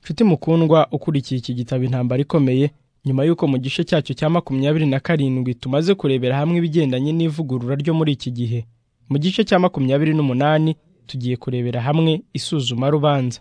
nshuti mukundwa ukurikiye iki gitabo intambara ikomeye nyuma y'uko mu gice cyacyo cya makumyabiri na karindwi tumaze kurebera hamwe ibigendanye n'ivugurura ryo muri iki gihe mu gice cya makumyabiri n'umunani tugiye kurebera hamwe isuzuma rubanza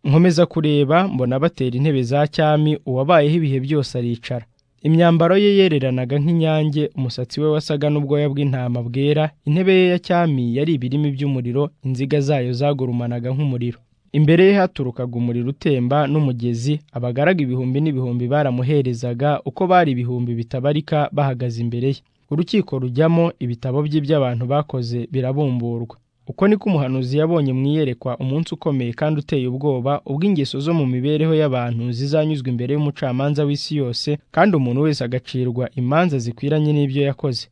nkomeza kureba mbona batera intebe za cyami uwabayeho ibihe byose aricara imyambaro ye yereranaga nk'inyange umusatsi we wasaga n'ubwoya bw'intama bwera intebe ye ya cyami yari ibirimi by'umuriro inziga zayo zagurumanaga nk'umuriro imbere ye haturukaga umuriro utemba n'umugezi abagaraga ibihumbi n'ibihumbi baramuherezaga uko bari ibihumbi bitabarika bahagaze imbere ye urukiko rujyamo ibitabo bye by'abantu bakoze birabumburwa uko niko umuhanuzi yabonye mu iyerekwa umunsi ukomeye kandi uteye ubwoba ubwo ingeso zo mu mibereho y'abantu zizanyuzwa imbere y'umucamanza w'isi yose kandi umuntu wese agacirwa imanza zikwiranye n'ibyo yakoze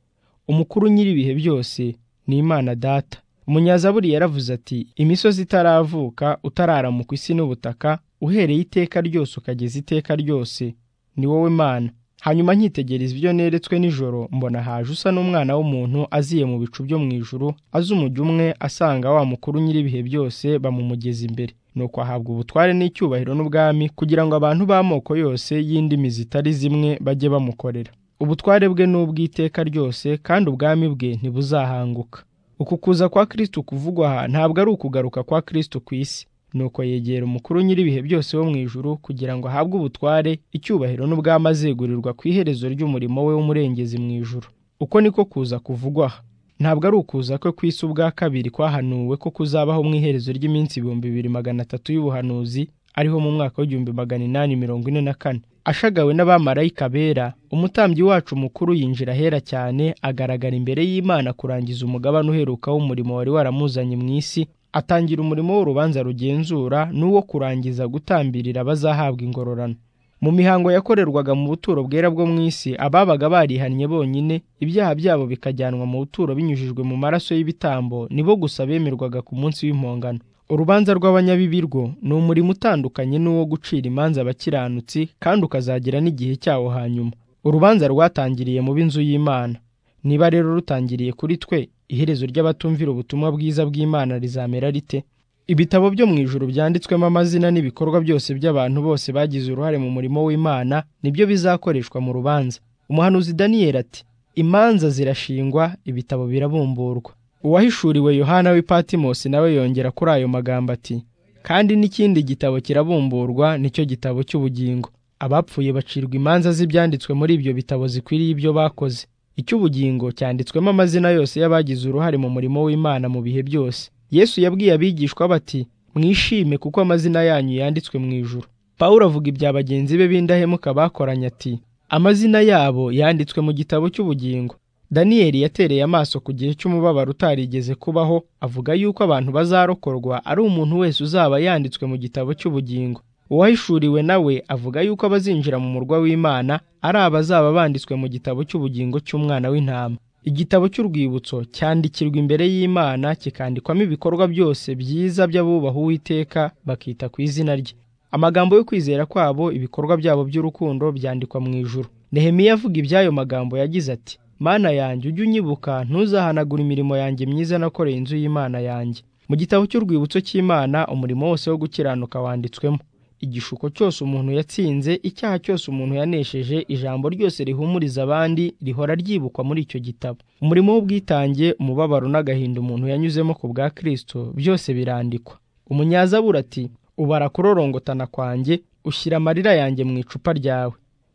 umukuru nyir'ibihe byose ni imana data umunyazaburi yaravuze ati imisozi itaravuka utararamuka isi n'ubutaka uhereye iteka ryose ukageza iteka ryose ni wowe mana hanyuma nkitegereza ibyo neretswe nijoro mbona haje usa n'umwana w'umuntu aziye mu bicu byo mu ijuru azi umujyi umwe asanga wa mukuru nyir'ibihe byose bamumugeza imbere nuko ahabwa ubutware n'icyubahiro n'ubwami kugira ngo abantu b'amoko yose y'indimi zitari zimwe bajye bamukorera ubutware bwe ni ubw'iteka ryose kandi ubwami bwe ntibuzahanguka uku kuza kwa kristo kuvugwa aha ntabwo ari ukugaruka kwa kristo ku isi nuko yegera umukuru nyir'ibihe byose wo mu ijuru kugira ngo ahabwe ubutware icyubahiro n'ubwami azegurirwa ku iherezo ry'umurimo we w'umurengezi mu ijuru uko niko kuza kuvugwa aha ntabwo ari ukuza kwe ku isi ubwa kabiri kwahanuwe ko kuzabaho mu iherezo ry'iminsi ibihumbi bibiri magana atatu y'ubuhanuzi ariho mu mwaka w'igihumbi magana inani mirongo ine na kane ashagawe n'abamarayika bera umutambyi wacu mukuru yinjira ahera cyane agaragara imbere y'imana kurangiza umugabane uheruka w'umurimo wari waramuzanye mu isi atangira umurimo w'urubanza rugenzura n'uwo kurangiza gutambirira abazahabwa ingororano mu mihango yakorerwaga mu buturo bwera bwo mu isi ababaga barihannye bonyine ibyaha byabo bikajyanwa mu buturo binyujijwe mu maraso y'ibitambo nibo gusa bemerwaga ku munsi w'impongano urubanza rw'abanyabibi rwo ni umurimo utandukanye n'uwo gucira imanza abakiranutsi kandi ukazagira n'igihe cyawo hanyuma urubanza rwatangiriye mu b'inzu y'imana niba rero rutangiriye kuri twe iherezo ry'abatumvira ubutumwa bwiza bw'imana rizamera rite ibitabo byo mu ijuru byanditswemo amazina n'ibikorwa byose by'abantu bose bagize uruhare mu murimo w'imana nibyo bizakoreshwa mu rubanza umuhanuzi daniyeli ati imanza zirashingwa ibitabo birabumburwa uwahishuriwe yohana w'ipatimosi nawe yongera kuri ayo magambo ati kandi n'ikindi gitabo kirabumburwa nicyo gitabo cy'ubugingo abapfuye bacirwa imanza z'ibyanditswe muri ibyo bitabo zikwiriye ibyo bakoze icy'ubugingo cyanditswemo amazina yose y'abagize uruhare mu murimo w'imana mu bihe byose yesu yabwiye abigishwa bati mwishime kuko amazina yanyu yanditswe mu ijuru pawulo avuga ibya bagenzi be b'indahemuka bakoranye ati amazina yabo yanditswe mu gitabo cy'ubugingo daniyeli yatereye amaso ku gihe cy'umubabaro utarigeze kubaho avuga yuko abantu bazarokorwa ari umuntu wese uzaba yanditswe mu gitabo cy'ubugingo uwahishuriwe nawe avuga yuko abazinjira mu murwa w'imana ari abazaba banditswe mu gitabo cy'ubugingo cy'umwana w'intama igitabo cy'urwibutso cyandikirwa imbere y'imana kikandikwamo ibikorwa byose byiza by'abubaha uwiteka bakita ku izina rye amagambo yo kwizera kwabo ibikorwa byabo by'urukundo byandikwa mu ijuru nehemiya avuga iby'ayo magambo yagize ati mana yanjye ujye unyibuka ntuzahanagure imirimo yanjye myiza nakoreye inzu y'imana yanjye mu gitabo cy'urwibutso cy'imana umurimo wose wo gukiranuka wanditswemo igishuko cyose umuntu yatsinze icyaha cyose umuntu yanesheje ijambo ryose rihumuriza abandi rihora ryibukwa muri icyo gitabo umurimo w'ubwitange umubabaro n'agahinda umuntu yanyuzemo ku bwa kirisito byose birandikwa umunyazabura ati ubara kurorongotana kwanjye ushyira amarira yanjye mu icupa ryawe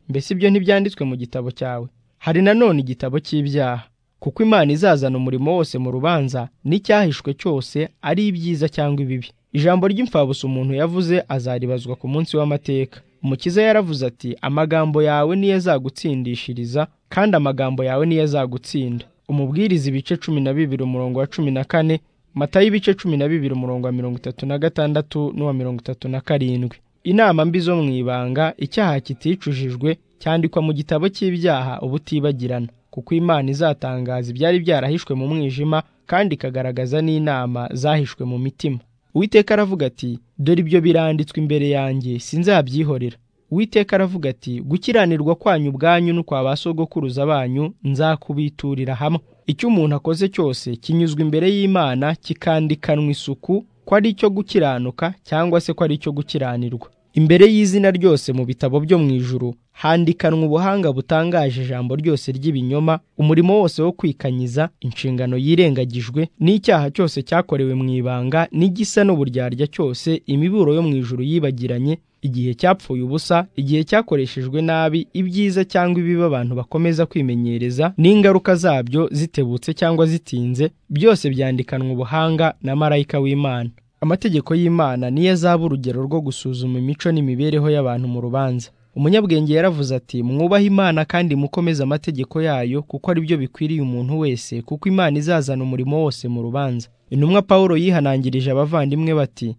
mbese ibyo ntibyanditswe mu gitabo cyawe hari nanone igitabo cy'ibyaha kuko imana izazana umurimo wose mu rubanza n'icyahishwe cyose ari ibyiza cyangwa ibibi ijambo ry'imfabusa umuntu yavuze azaribazwa ku munsi w'amateka umukiza yaravuze ati amagambo yawe niyo azagutsindishiriza kandi amagambo yawe niyo azagutsinda umubwiriza ibice cumi na bibiri umurongo wa cumi na kane matayo ibice cumi na bibiri umurongo wa mirongo itatu na gatandatu n'uwa mirongo itatu na karindwi inama mbi zo mu ibanga icyaha kiticujijwe cyandikwa mu gitabo cy'ibyaha ubutibagirana kuko imana izatangaza ibyari byarahishwe mu mwijima kandi ikagaragaza n'inama zahishwe mu mitima uwiteka aravuga ati dore ibyo biranditswe imbere yanjye sinzabyihorera uwiteka aravuga ati gukiranirwa kwanyu ubwanyu n'ukwa ba sogokuruza banyu nzakubiturira hamwe icyo umuntu akoze cyose kinyuzwa imbere y'imana kikandikanwa isuku ko ari icyo gukiranuka cyangwa se ko ari icyo gukiranirwa imbere y'izina ryose mu bitabo byo mu ijuru handikanwa ubuhanga butangaje ijambo ryose ry'ibinyoma umurimo wose wo kwikanyiza inshingano yirengagijwe n'icyaha cyose cyakorewe mu ibanga n'igisa n'uburyarya cyose imiburo yo mu ijuru yibagiranye igihe cyapfuye ubusa igihe cyakoreshejwe nabi ibyiza cyangwa ibibi abantu bakomeza kwimenyereza n'ingaruka zabyo zitebutse cyangwa zitinze byose byandikanwa ubuhanga na marayika w'imana amategeko y'imana niyo azaba urugero rwo gusuzuma imico n'imibereho y'abantu mu rubanza umunyabwenge yaravuze ati mwubahe imana kandi mukomeze amategeko yayo kuko ari byo bikwiriye umuntu wese kuko imana izazana umurimo wose mu rubanza intumwa paul yihanangirije abavandimwe bati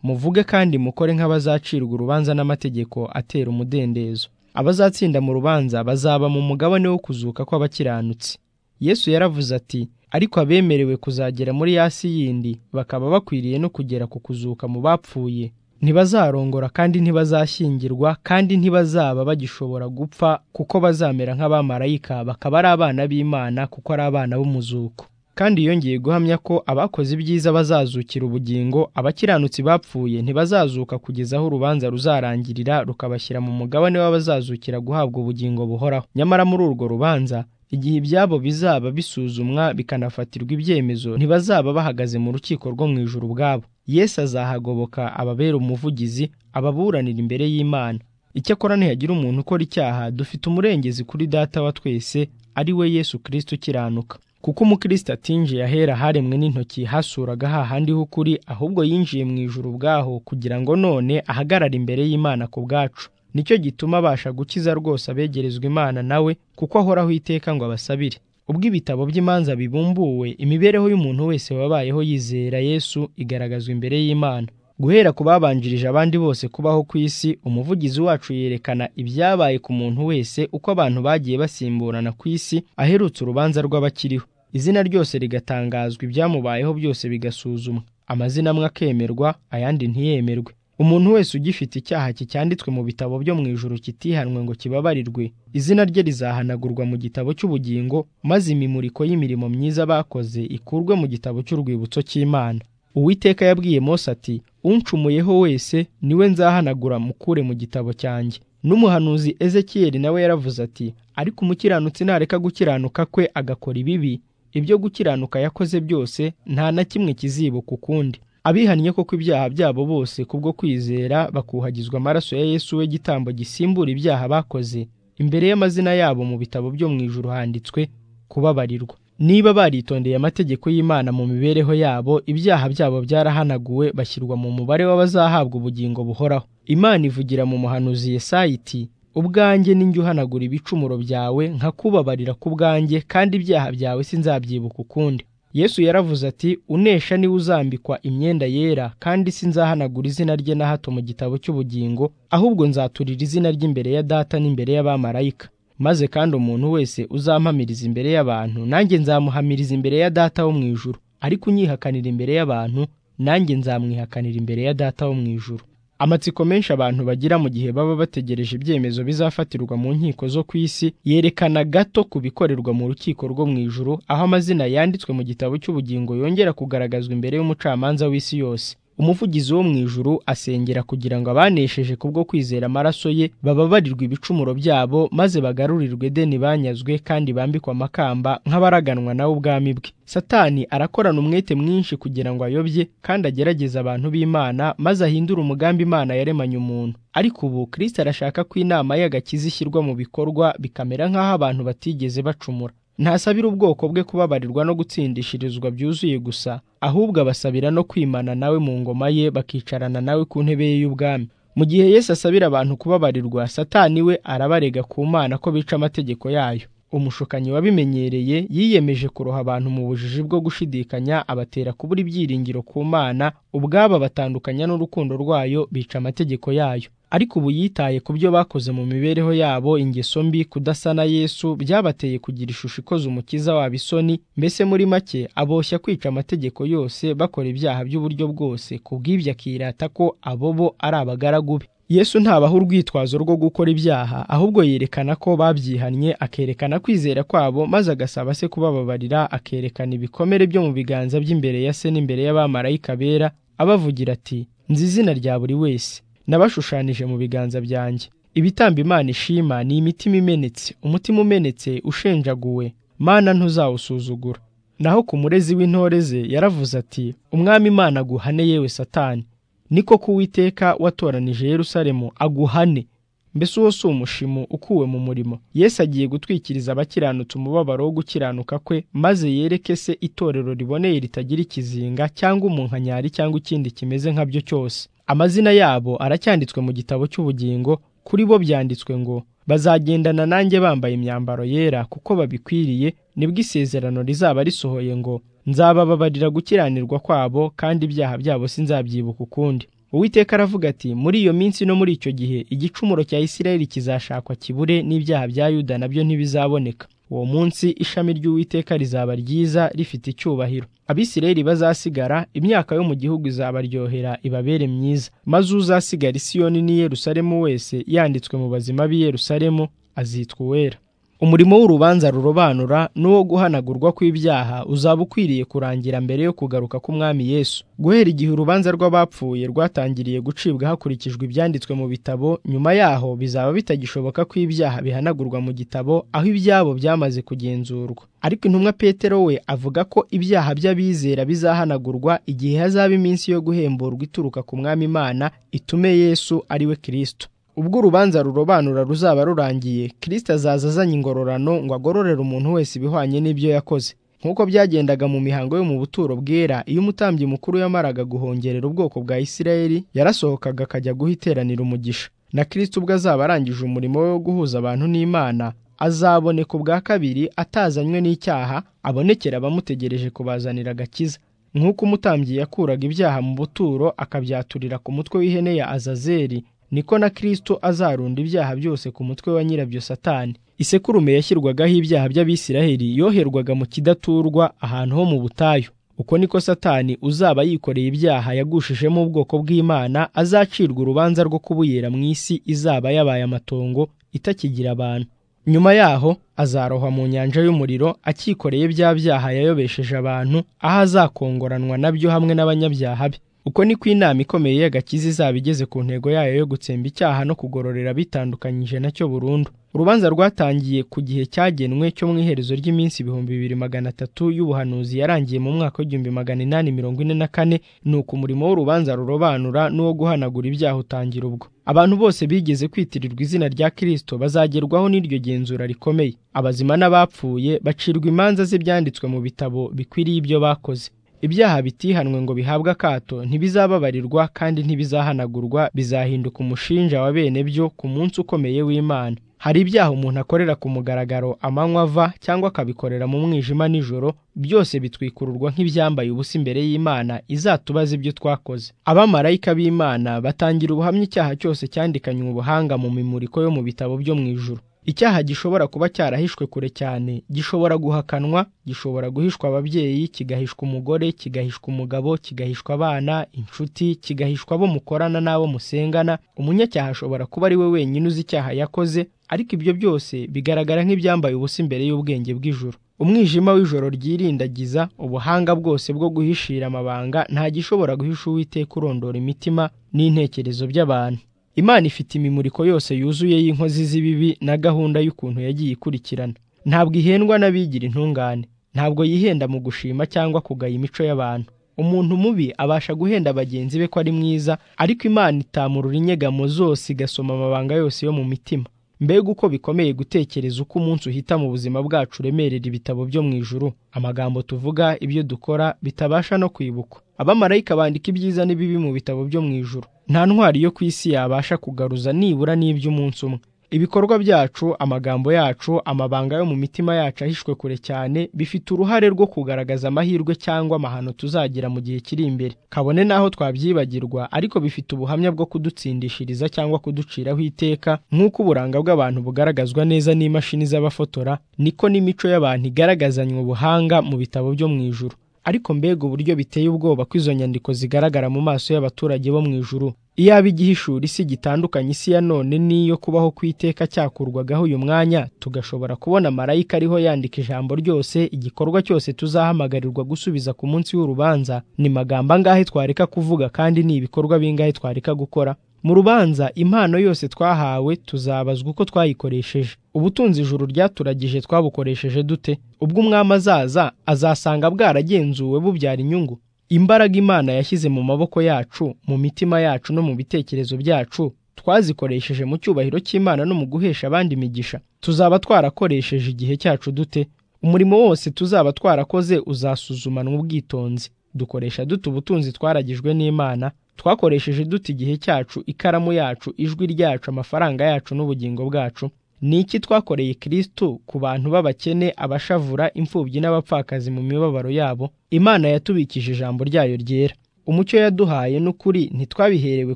muvuge kandi mukore nk'abazacirwa urubanza n'amategeko atera umudendezo abazatsinda mu rubanza bazaba mu mugabane wo kuzuka kw'abakiranutsi yesu yaravuze ati ariko abemerewe kuzagera muri yasi yindi bakaba bakwiriye no kugera ku kuzuka mu bapfuye ntibazarongora kandi ntibazashyingirwa kandi ntibazaba bagishobora gupfa kuko bazamera nk'abamarayika bakaba ari abana b'imana kuko ari abana b'umuzuko kandi yongeye guhamya ko abakoze ibyiza bazazukira ubugingo abakiranutsi bapfuye ntibazazuka kugeza aho urubanza ruzarangirira rukabashyira mu mugabane w'abazazukira guhabwa ubugingo buhoraho nyamara muri urwo rubanza igihe ibyabo bizaba bisuzumwa bikanafatirwa ibyemezo ntibazaba bahagaze mu rukiko rwo mu ijuru ubwabo yesu azahagoboka ababera umuvugizi ababuranira imbere y'imana icyakora ntihagira umuntu ukora icyaha dufite umurengezi kuri data wa twese ari we yesu kirisito ukiranuka kuko umukristo atinjiye ahera haremwe n'intoki hasuraga hahandi h'ukuri ahubwo yinjiye mu ijuru ubwaho kugira ngo none ahagarare imbere y'imana ku bwacu nicyo gituma abasha gukiza rwose abegerezwa imana nawe kuko ahoraho iteka ngo abasabire ubwo ibitabo by'imanza bibumbuwe imibereho y'umuntu wese wabayeho yizera yesu igaragazwa imbere y'imana guhera ku babanjirije abandi bose kubaho ku isi umuvugizi wacu yerekana ibyabaye ku muntu wese uko abantu bagiye basimburana ku isi aherutse urubanza rw'abakiriho izina ryose rigatangazwa ibyamubayeho byose bigasuzumwa amazina amwe akemerwa ayandi ntiyemerwe umuntu wese ugifite icyaha kicyanditswe mu bitabo byo mu ijuru kitihanwe ngo kibabarirwe izina rye rizahanagurwa mu gitabo cy'ubugingo maze imimuriko y'imirimo myiza bakoze ikurwe mu gitabo cy'urwibutso cy'imana uwiteka yabwiye mose ati uncumuyeho wese niwe nzahanagura mukure mu gitabo cyanjye n'umuhanuzi ezekiyeli nawe yaravuze ati ariko umukiranutsi nareka gukiranuka kwe agakora ibibi ibyo gukiranuka yakoze byose nta na kimwe kizibuka ukundi abihannye koko ibyaha byabo bose kubwo kwizera bakuhagizwa amaraso ya yesu w'igitambo gisimbura ibyaha bakoze imbere y'amazina yabo mu bitabo byo mu ijuru handitswe kubabarirwa niba baritondeye amategeko y'imana mu mibereho yabo ibyaha byabo byarahanaguwe bashyirwa mu mubare w'abazahabwa ubugingo buhoraho imana ivugira mu muhanuzi Yesayi iti ubwanjye ninjye uhanagura ibicumuro byawe nkakubabarira ku bwanjye kandi ibyaha byawe sinzabyibuka ukundi yesu yaravuze ati unesha niwe uzambikwa imyenda yera kandi sinzahanagura izina rye na hato mu gitabo cy'ubugingo ahubwo nzaturira izina rye imbere ya data n'imbere y'abamarayika maze kandi umuntu wese uzampamiriza imbere y'abantu nanjye nzamuhamiriza imbere ya data wo mu ijuru ariko unyihakanira imbere y'abantu nanjye nzamwihakanira imbere ya data wo mu ijuru amatsiko menshi abantu bagira mu gihe baba bategereje ibyemezo bizafatirwa mu nkiko zo ku isi yerekana gato ku bikorerwa mu rukiko rwo mu ijuru aho amazina yanditswe mu gitabo cy'ubugingo yongera kugaragazwa imbere y'umucamanza w'isi yose umuvugizi wo mu ijuru asengera kugira ngo abanesheje kubwo kwizera amaraso ye bababarirwe ibicumuro byabo maze bagarurirwe deni banyazwe kandi bambikwe amakamba nk'abaraganwa nawe ubwami bwe satani arakorana umwete mwinshi kugira ngo ayobye kandi agerageze abantu b'imana maze ahindure umugambi imana yaremanye umuntu ariko ubu kirisita arashaka ko inama y'agakiza ishyirwa mu bikorwa bikamera nk'aho abantu batigeze bacumura ntasabira ubwoko bwe kubabarirwa no gutsindishirizwa byuzuye gusa ahubwo abasabira no kwimana nawe mu ngoma ye bakicarana nawe ku ntebe ye y'ubwami mu gihe Yesu asabira abantu kubabarirwa satani we arabarega ku mana ko bica amategeko yayo umushukanyi wabimenyereye yiyemeje kuroha abantu mu bujiji bwo gushidikanya abatera kubura ibyiringiro ku mana ubwabo batandukanya n'urukundo rwayo bica amategeko yayo ariko ubu yitaye ku byo bakoze mu mibereho yabo ingeso mbi kudasana yesu byabateye kugira ishusho ikoze umukiza wabo isoni mbese muri make aboshya kwica amategeko yose bakora ibyaha by'uburyo bwose kubw'ibyo akirata ko abo bo ari abagaragu be yesu ntabaha urwitwazo rwo gukora ibyaha ahubwo yerekana ko babyihannye akerekana kwizera kwabo maze agasaba se kubababarira akerekana ibikomere byo mu biganza by'imbere ya se n'imbere y'abamarayika bera abavugira ati nzi izina rya buri wese nabashushanije mu biganza byanjye ibitamba imana ishima ni imitima imenetse umutima umenetse ushenjaguwe mana ntuzawusuzugura naho ku murezi w'intore ze yaravuze ati umwami imana aguhane yewe satani niko kuwiteka watoranije yerusalemu aguhane mbese uwo si umushimu ukuwe mu murimo yesu agiye gutwikiriza abakiranutsi umubabaro wo gukiranuka kwe maze yereke se itorero riboneye ritagira ikizinga cyangwa umunkanyari cyangwa ikindi kimeze nkabyo cyose amazina yabo aracyanditswe mu gitabo cy'ubugingo kuri bo byanditswe ngo bazagendana nanjye bambaye imyambaro yera kuko babikwiriye nibwo isezerano rizaba risohoye ngo nzabababarira gukiranirwa kwabo kandi ibyaha byabo sinzabyibuka ukundi uwiteka aravuga ati muri iyo minsi no muri icyo gihe igicumuro cya isirayeli kizashakwa kibure n'ibyaha bya yuda nabyo ntibizaboneka uwo munsi ishami ry'uwiteka rizaba ryiza rifite icyubahiro abisirayeli bazasigara imyaka yo mu gihugu izabaryohera ibabere myiza maze uzasigara isiyoni n'i yerusalemu wese yanditswe mu bazima b'i yerusalemu azitwa uwera umurimo w'urubanza rurobanura n'uwo guhanagurwa kw'ibyaha uzaba ukwiriye kurangira mbere yo kugaruka k'umwami yesu guhera igihe urubanza rw'abapfuye rwatangiriye gucibwa hakurikijwe ibyanditswe mu bitabo nyuma yaho bizaba bitagishoboka ko ibyaha bihanagurwa mu gitabo aho ibyabo byamaze kugenzurwa ariko intumwa petero we avuga ko ibyaha by'abizera bizahanagurwa igihe hazaba iminsi yo guhemburwa ituruka ku mwami imana itume yesu ariwe kirisito ubwo urubanza rurobanura ruzaba rurangiye kirisita azaza azanye ingororano ngo agororere umuntu wese ibihwanye n'ibyo yakoze nk'uko byagendaga mu mihango yo mu buturo bwera iyo umutambyi mukuru yamaraga guhongerera ubwoko bwa isirayeli yarasohokaga akajya guha iteranira umugisha na kirisita ubwo azaba arangije umurimo we wo guhuza abantu n'imana azaboneka ubwa kabiri atazanywe n'icyaha abonekera abamutegereje kubazanira agakiza nk'uko umutambyi yakuraga ibyaha mu buturo akabyaturira ku mutwe w'ihene ya azazeri niko na kirisito azarunda ibyaha byose ku mutwe wa nyirabyo satani isekurume yashyirwagaho ibyaha by'abisiraheli yoherwaga mu kidaturwa ahantu ho mu butayu uko niko satani uzaba yikoreye ibyaha yagushijemo ubwoko bw'imana azacirwa urubanza rwo kubuyera mu isi izaba yabaye amatongo itakigira abantu nyuma yaho azarohwa mu nyanja y'umuriro akikoreye bya byaha yayobesheje abantu aho azakongoranwa nabyo hamwe n'abanyabyaha be uko ni ko inama ikomeye y'agakiza izaba igeze ku ntego yayo yo gutsemba icyaha no kugororera bitandukanyije nacyo burundu urubanza rwatangiye ku gihe cyagenwe cyo mu iherezo ry'iminsi ibihumbi bibiri magana atatu y'ubuhanuzi yarangiye mu mwaka w'igihumbi magana inani mirongo ine na kane ni uko umurimo w'urubanza rurobanura n'uwo guhanagura ibyaha utangira ubwo abantu bose bigeze kwitirirwa izina rya kirisito bazagerwaho n'iryo genzura rikomeye abazima n'abapfuye bacirwa imanza z'ibyanditswe mu bitabo bikwiriye ibyo bakoze ibyaha bitihanwe ngo bihabwe akato ntibizababarirwa kandi ntibizahanagurwa bizahinduka umushinja wa bene byo ku munsi ukomeye w'imana hari ibyaha umuntu akorera ku mugaragaro amanywa ava cyangwa akabikorera mu mwijima nijoro byose bitwikururwa nk'ibyambaye ubusa imbere y'imana izatubaza ibyo twakoze abamarayika b'imana batangira ubuhamya icyaha cyose cyandikanywe ubuhanga mu mimuriko yo mu bitabo byo mu ijuru icyaha gishobora kuba cyarahishwe kure cyane gishobora guhakanwa gishobora guhishwa ababyeyi kigahishwa umugore kigahishwa umugabo kigahishwa abana inshuti kigahishwa abo mukorana n'abo musengana umunyacyaha ashobora kuba ari we wenyine uzi icyaha yakoze ariko ibyo byose bigaragara nk'ibyambaye ubusa imbere y'ubwenge bw'ijoro umwijima w'ijoro ryirindagiza ubuhanga bwose bwo guhishira amabanga nta gishobora guhisha uwiteka urondora imitima n'intekerezo by'abantu imana ifite imimuriko yose yuzuye y'inkozi z'ibibi na gahunda y'ukuntu yagiye ikurikirana ntabwo ihendwa n'abigira intungane ntabwo yihenda mu gushima cyangwa kugaya imico y'abantu umuntu mubi abasha guhenda bagenzi be ko ari mwiza ariko imana itamurura inyegamo zose igasoma amabanga yose yo mu mitima mbega uko bikomeye gutekereza uko umunsi uhita mu buzima bwacu uremerera ibitabo byo mu ijuru amagambo tuvuga ibyo dukora bitabasha no kwibukwa abamarayika bandika ibyiza n'ibibi mu bitabo byo mu ijuru nta ntwari yo ku isi yabasha kugaruza nibura n'iby'umunsi umwe ibikorwa byacu amagambo yacu amabanga yo mu mitima yacu ahishwe kure cyane bifite uruhare rwo kugaragaza amahirwe cyangwa amahano tuzagira mu gihe kiri imbere kabone n'aho twabyibagirwa ariko bifite ubuhamya bwo kudutsindishiriza cyangwa kuduciraho iteka nk'uko uburanga bw'abantu bugaragazwa neza n'imashini z'abafotora niko n'imico y'abantu igaragazanywe ubuhanga mu bitabo byo mu ijuru ariko mbega uburyo biteye ubwoba ko izo nyandiko zigaragara mu maso y'abaturage bo mu ijuru iyaba igihishura isi gitandukanye isi ya none n'iyo kubaho ku iteka cyakurwagaho uyu mwanya tugashobora kubona marayika ariho yandika ijambo ryose igikorwa cyose tuzahamagarirwa gusubiza ku munsi w'urubanza ni magambo angahe twareka kuvuga kandi ni ibikorwa bingahe twareka gukora mu rubanza impano yose twahawe tuzabazwa uko twayikoresheje ubutunzi ijuru ryaturagije twabukoresheje dute ubwo umwami azaza azasanga bwaragenzuwe bubyara inyungu imbaraga imana yashyize mu maboko yacu mu mitima yacu no mu bitekerezo byacu twazikoresheje mu cyubahiro cy'imana no mu guhesha abandi imigisha tuzaba twarakoresheje igihe cyacu dute umurimo wose tuzaba twarakoze uzasuzumanwa ubwitonzi dukoresha dute ubutunzi twaragijwe n'imana twakoresheje dute igihe cyacu ikaramu yacu ijwi ryacu amafaranga yacu n'ubugingo bwacu ni iki twakoreye kirisitu ku bantu b'abakene abashavura imfubyi n'abapfakazi mu mibabaro yabo imana yatubikije ijambo ryayo ryera umucyo yaduhaye n'ukuri ntitwabiherewe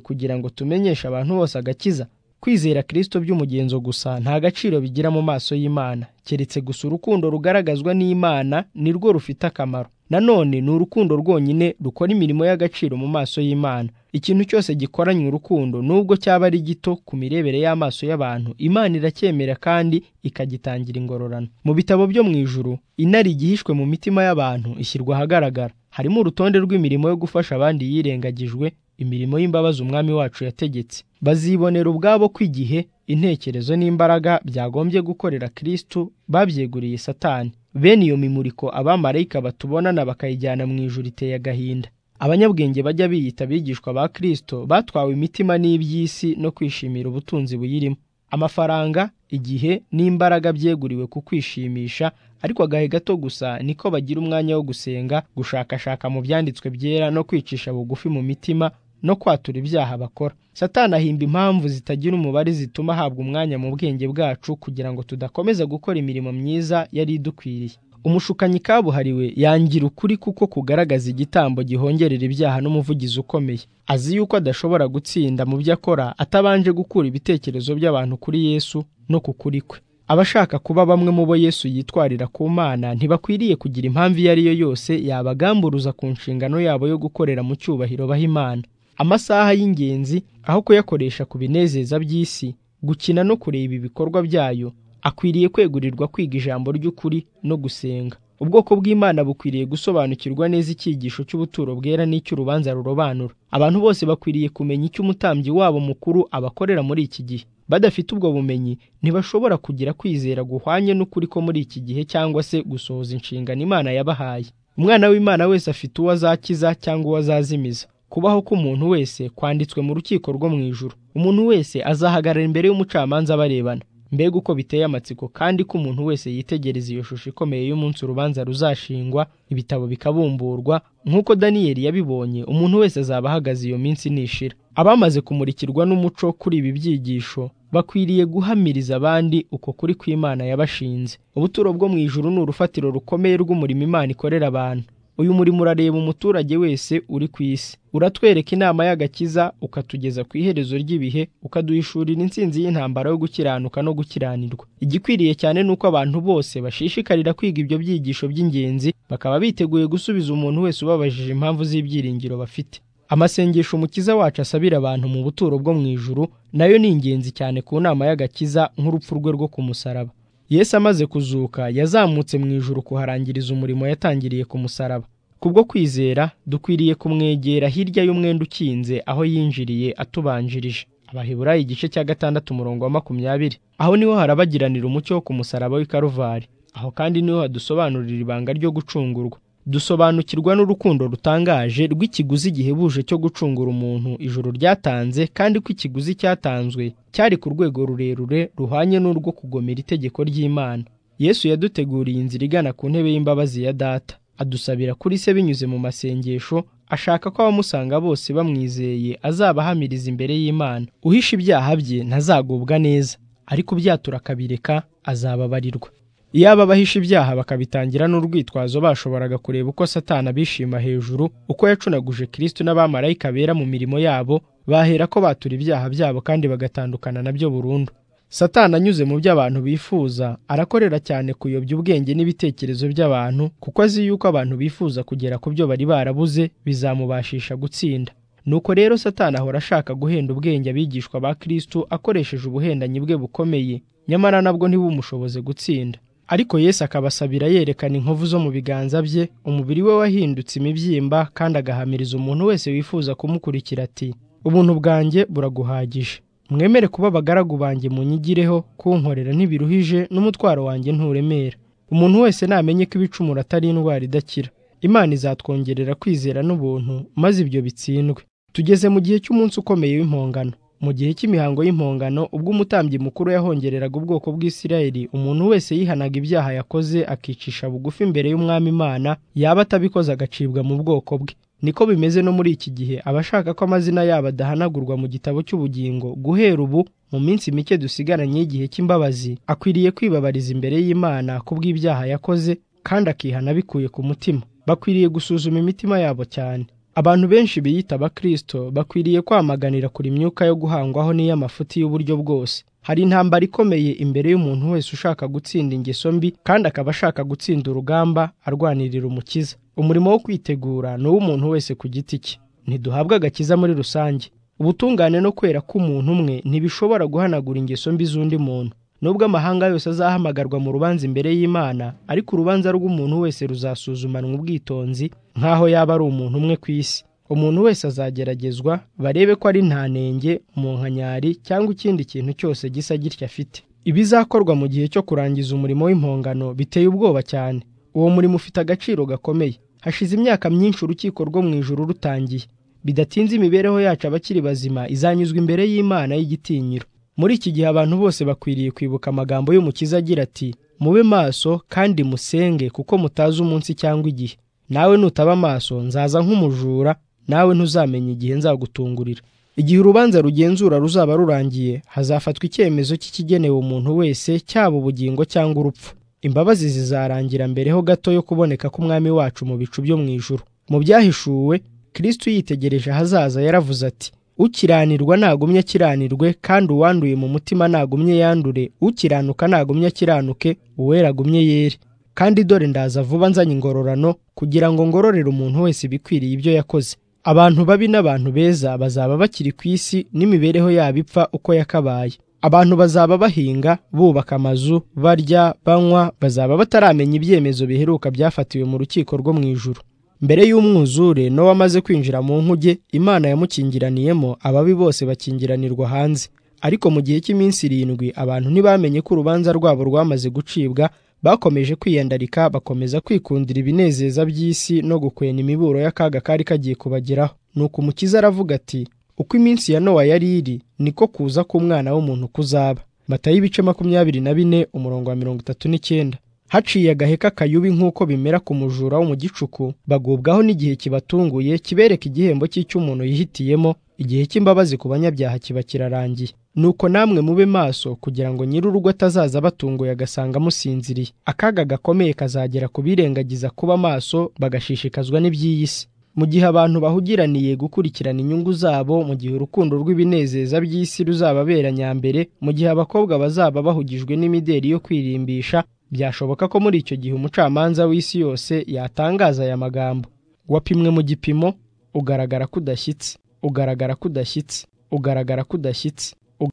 kugira ngo tumenyeshe abantu bose agakiza kwizera kirisitu by'umugenzo gusa nta gaciro bigira mu maso y'imana keretse gusa urukundo rugaragazwa n'imana ni rwo rufite akamaro nanone ni urukundo rwonyine rukora imirimo y'agaciro mu maso y'imana ikintu cyose gikoranywe urukundo nubwo cyaba ari gito ku mirebere y'amaso y'abantu imana iracyemera kandi ikagitangira ingororano mu bitabo byo mu ijuru inari igihishwe mu mitima y'abantu ishyirwa ahagaragara harimo urutonde rw'imirimo yo gufasha abandi yirengagijwe imirimo y'imbabazi umwami wacu yategetse bazibonera ubwabo ko igihe intekerezo n'imbaraga byagombye gukorera kirisitu babyeguriye satani bene iyo mimuriko abamarayika batubonana bakayijyana mu ijuru iteye agahinda abanyabwenge bajya biyita abigishwa ba kirisito batwawe imitima n'iby'isi no kwishimira ubutunzi buyirimo amafaranga igihe n'imbaraga byeguriwe ku kwishimisha ariko agahe gato gusa niko bagira umwanya wo gusenga gushakashaka mu byanditswe byera no kwicisha bugufi mu mitima no kwatura ibyaha bakora satani ahimba impamvu zitagira umubare zituma ahabwa umwanya mu bwenge bwacu kugira ngo tudakomeza gukora imirimo myiza yari idukwiriye umushukanyi kabuhariwe yangira ukuri kuko kugaragaza igitambo gihongerera ibyaha n'umuvugizi ukomeye azi yuko adashobora gutsinda mu byo akora atabanje gukura ibitekerezo by'abantu kuri yesu no ku kuri kwe abashaka kuba bamwe mu bo yesu yitwarira ku mana ntibakwiriye kugira impamvu iyo ari yo yose yabagamburuza ku nshingano yabo yo gukorera mu cyubahiro baha imana amasaha y'ingenzi aho kuyakoresha ku binezeza by'isi gukina no kureba ibikorwa byayo akwiriye kwegurirwa kwiga ijambo ry'ukuri no gusenga ubwoko bw'imana bukwiriye gusobanukirwa neza icyigisho cy'ubuturo bwera n'icy'urubanza rurobanura abantu bose bakwiriye kumenya icyo umutambyi wabo mukuru abakorera muri iki gihe badafite ubwo bumenyi ntibashobora kugira kwizera guhwanye n'ukuri ko muri iki gihe cyangwa se gusohoza inshingano imana yabahaye umwana w'imana wese afite uwo azakiza cyangwa uwo azazimiza kubaho k'umuntu wese kwanditswe mu rukiko rwo mu ijuru umuntu wese azahagarara imbere y'umucamanza barebana mbega uko biteye amatsiko kandi ko umuntu wese yitegereza iyo shusho ikomeye y'umunsi urubanza ruzashingwa ibitabo bikabumburwa nk'uko daniyeli yabibonye umuntu wese azaba ahagaze iyo minsi nishira abamaze kumurikirwa n'umuco kuri ibi byigisho bakwiriye guhamiriza abandi uko kuri kw'imana yabashinze ubuturo bwo mu ijuru ni urufatiro rukomeye rw'umurimo imana ikorera abantu uyu murimo urareba umuturage wese uri ku isi uratwereka inama y'agakiza ukatugeza ku iherezo ry'ibihe ukaduhishurira intsinzi y'intambara yo gukiranuka no gukiranirwa igikwiriye cyane ni uko abantu bose bashishikarira kwiga ibyo byigisho by'ingenzi bakaba biteguye gusubiza umuntu wese ubabajije impamvu z'ibyiringiro bafite amasengesho umukiza wacu asabira abantu mu buturo bwo mu ijuru nayo ni ingenzi cyane ku nama y'agakiza nk'urupfu rwe rwo ku musaraba yesu amaze kuzuka yazamutse mu ijuru kuharangiriza umurimo yatangiriye ku musaraba kubwo kwizera dukwiriye kumwegera hirya y'umwenda ukinze aho yinjiriye atubanjirije abaheburayo igice cya gatandatu umurongo wa makumyabiri aho niho harabagiranira umucyo wo ku musaraba w'i karuvari aho kandi niho hadusobanurira ibanga ryo gucungurwa dusobanukirwa n'urukundo rutangaje rw'ikiguzi gihebuje cyo gucungura umuntu ijoro ryatanze kandi ko ikiguzi cyatanzwe cyari ku rwego rurerure ruhwanye n'urwo kugomera itegeko ry'imana yesu yaduteguriye inzira igana ku ntebe y'imbabazi ya data adusabira kuri se binyuze mu masengesho ashaka ko abamusanga bose bamwizeye azaba ahamiriza imbere y'imana uhisha ibyaha bye ntazagubwa neza ariko ubyatura akabireka azababarirwa iyaba abahisha ibyaha bakabitangira n'urwitwazo bashoboraga kureba uko satana bishima hejuru uko yacunaguje kirisitu n'abamarayika bera mu mirimo yabo bahera ko batura ibyaha byabo kandi bagatandukana nabyo burundu satana anyuze mu byo abantu bifuza arakorera cyane kuyobya ubwenge n'ibitekerezo by'abantu kuko azi yuko abantu bifuza kugera ku byo bari barabuze bizamubashisha gutsinda nuko rero satani ahora ashaka guhenda ubwenge abigishwa ba kirisitu akoresheje ubuhendanyi bwe bukomeye nyamara nabwo ntibumushoboze gutsinda ariko Yesu akabasabira yerekana inkovu zo mu biganza bye umubiri we wahindutse imibyimba kandi agahamiriza umuntu wese wifuza kumukurikira ati ubuntu bwanjye buraguhagije mwemere kuba abagaragu banjye munyigireho kunkorera ntibiruhije n'umutwaro wanjye nturemera umuntu wese namenye ko ibicumuro atari indwara idakira imana izatwongerera kwizera n'ubuntu maze ibyo bitsindwe tugeze mu gihe cy'umunsi ukomeye w'impongano mu gihe cy'imihango y'impongano ubwo umutambyi mukuru yahongereraga ubwoko bw'isirayeli umuntu wese yihanaga ibyaha yakoze akicisha bugufi imbere y'umwami imana yaba atabikoze agacibwa mu bwoko bwe niko bimeze no muri iki gihe abashaka ko amazina yabo adahanagurwa mu gitabo cy'ubugingo guhera ubu mu minsi mike dusigaranye y'igihe cy'imbabazi akwiriye kwibabariza imbere y'imana kubw'ibyaha yakoze kandi akihana bikuye ku mutima bakwiriye gusuzuma imitima yabo cyane abantu benshi biyita abakristo bakwiriye kwamaganira kuri imyuka yo guhangwaho n'iy'amafuti y'uburyo bwose hari intambara ikomeye imbere y'umuntu wese ushaka gutsinda ingeso mbi kandi akaba ashaka gutsinda urugamba arwanirira umukiza umurimo wo kwitegura ni uw'umuntu wese ku giti cye ntiduhabwa agakiza muri rusange ubutungane no kwera k'umuntu umwe ntibishobora guhanagura ingeso mbi z'undi muntu nubwo amahanga yose azahamagarwa mu rubanza imbere y'imana ariko urubanza rw'umuntu wese ruzasuzumanwa ubwitonzi nk'aho yaba ari umuntu umwe ku isi umuntu wese azageragezwa barebe ko ari ntanenge umunkanyari cyangwa ikindi kintu cyose gisa gitya afite ibizakorwa mu gihe cyo kurangiza umurimo w'impongano biteye ubwoba cyane uwo murimo ufite agaciro gakomeye hashize imyaka myinshi urukiko rwo mu ijuru rutangiye bidatinze imibereho yacu abakiri bazima izanyuzwa imbere y'imana y'igitinyiro muri iki gihe abantu bose bakwiriye kwibuka amagambo y'umukiza agira ati mube maso kandi musenge kuko mutazi umunsi cyangwa igihe nawe nutaba amaso nzaza nk'umujura nawe ntuzamenye igihe nzagutungurira igihe urubanza rugenzura ruzaba rurangiye hazafatwa icyemezo cy'ikigenewe umuntu wese cyaba ubugingo cyangwa urupfu imbabazi zizarangira mbere ho gato yo kuboneka k'umwami wacu mu bicu byo mu ijuru mu byahishuwe kirisitu yitegereje ahazaza yaravuze ati ukiranirwa ntagumye akiranirwe kandi uwanduye mu mutima ntagumye yandure ukiranuka ntagumye akiranuke uwera agumye yere kandi dore ndaza vuba nzanye ingororano kugira ngo ngororere umuntu wese ibikwiriye ibyo yakoze abantu babi n'abantu beza bazaba bakiri ku isi n'imibereho yabo ipfa uko yakabaye abantu bazaba bahinga bubaka amazu barya banywa bazaba bataramenya ibyemezo biheruka byafatiwe mu rukiko rwo mu ijuru mbere y'umwuzure n'uwo amaze kwinjira mu nkuge imana yamukingiraniyemo ababi bose bakingiranirwa hanze ariko mu gihe cy'iminsi irindwi abantu ntibamenye ko urubanza rwabo rwamaze gucibwa bakomeje kwiyandarika bakomeza kwikundira ibinezeza by'isi no gukwena imiburo y'akaga kari kagiye kubageraho nuko umukiza aravuga ati uko iminsi ya nowa yari iri niko kuza k'umwana w'umuntu kuzaba matayo ibice makumyabiri na bine umurongo wa mirongo itatu n'icyenda haciye agaheka kayubi nk'uko bimera ku mujura wo mu gicuku bagubwaho n'igihe kibatunguye kibereka igihembo cy'icy'umuntu yihitiyemo igihe cy'imbabazi ku banyabyaha kiba kirarangiye nuko namwe mube maso kugira ngo nyir'urugo atazaza abatunguye agasanga amusinziriye akaga gakomeye kazagera ku birengagiza kuba maso bagashishikazwa n'iby'iyi si mu gihe abantu bahugiraniye gukurikirana inyungu zabo mu gihe urukundo rw'ibinezeza by'isi ruzababera nyambere mu gihe abakobwa bazaba bahugijwe n'imideri yo kwirimbisha byashoboka ko muri icyo gihe umucamanza w'isi yose yatangaza aya magambo wapimwe mu gipimo ugaragara kudashyitsi ugaragara kudashyitsi ugaragara kudashyitsi